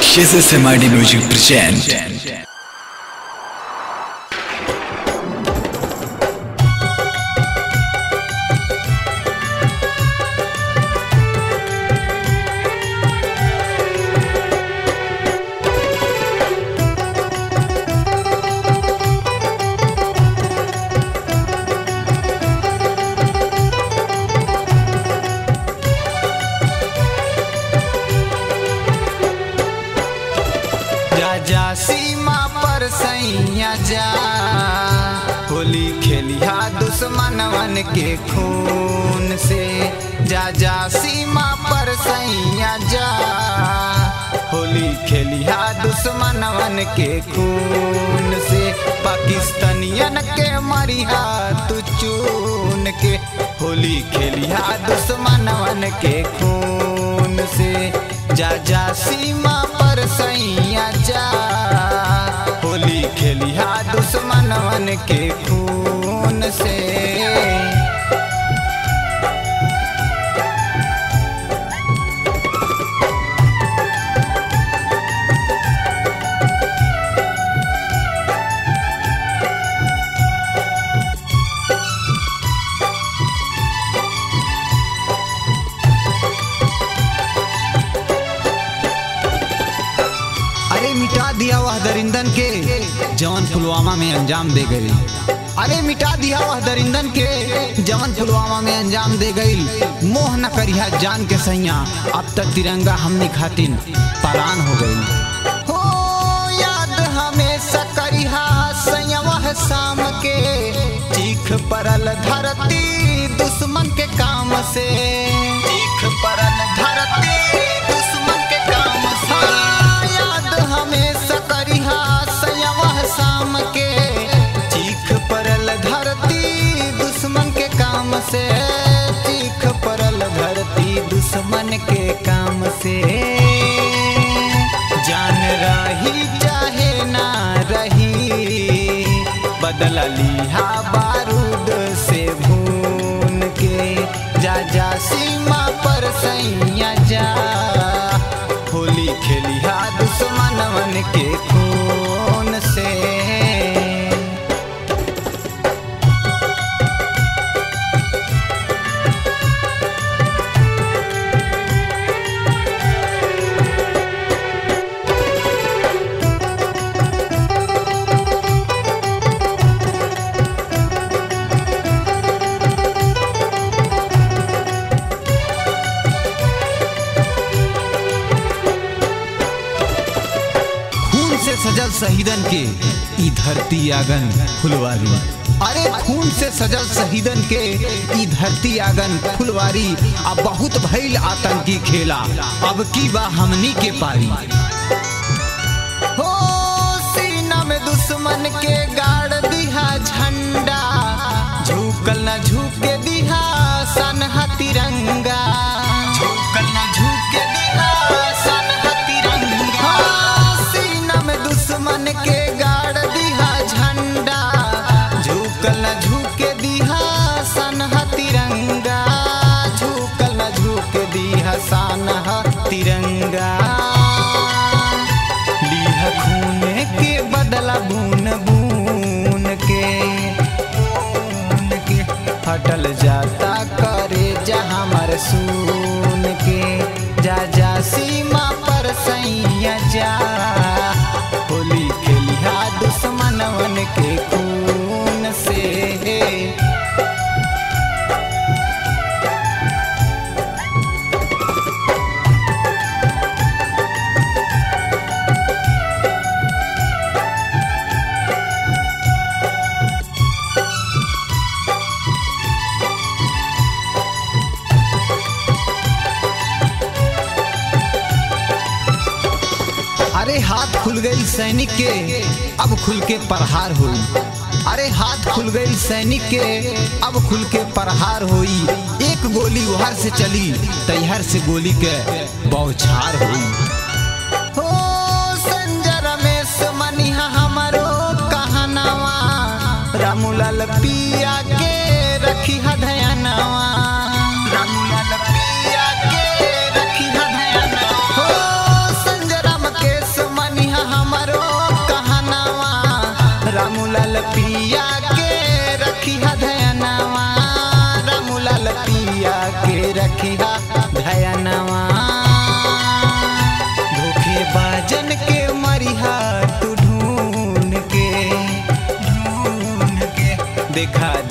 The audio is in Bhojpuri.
SSMID Music present. जा जा सीमा पर सैया जा होली खेलिया दुश्मनवन के खून से जा जा सीमा पर सैया जा होली खेलिया दुश्मनवन के खून से पाकिस्तानियन के मरिया तू चून के होली खेलिया दुश्मनवन के खून से जा जा सीमा पर सैया जा होली खेलिया दुश्मनवन के खून से अरे मिटा दिया वह दरिंदन के जवन पुलवामा में अंजाम दे गई अरे मिटा दिया वह दरिंदन के जवन पुलवामा में अंजाम दे गई मोह न करिया जान के सैया अब तक तिरंगा हमने खातिन परान हो गई हो याद हमेशा करिहा सैया वह शाम के चीख परल धरती दुश्मन के काम से चीख परल धरती दुश्मन के काम से याद हमेशा करिहा सैया वह शाम के चीख परल धरती दुश्मन के काम से चीख परल धरती दुश्मन के काम से जान रही चाहे ना रही बदला लिहा बारूद से भून के जा जा सीमा पर सैया जा होली खेलिया दुश्मनवन के खून से खून से सजल शहीदन के ई धरती आगन फुलवारी अरे खून से सजल शहीदन के ई धरती आगन फुलवारी अब बहुत भइल आतंकी खेला अब की बा हमनी के पारी हो सीना में दुश्मन के गाड़ दिहा झंडा झुकल न झुके दिहा सनहा तिरंगा झुकल न झुके दिहा सनहा तिरंगा सीना में दुश्मन के गाड़ दिहा झंडा झुकल न झुके दिहा सनहा तिरंगा झुकल न झुके दिहा सनहा तिरंगा लीह खून के बदला बून बून के बून के हटल जाता करे जहाँ मर सून के जा जा सीमा पर सैया जा होली खेलिया दुश्मनवन के खून से अरे हाथ खुल गई सैनिक के अब खुल के प्रहार हुई अरे हाथ खुल गई सैनिक के अब खुल के प्रहार हुई एक गोली उहर से चली तैहर से गोली के बौछार हुई हो संजय रमेश मनिहा हमारो कहनावा रामूलाल पिया के रखी हदयनवा रामूलाल पिया के रखी हदयनवा हो संजय राम के के रखिया धयनवा धोखे बाजन के मरिहा तू ढूंढ के ढूंढ के देखा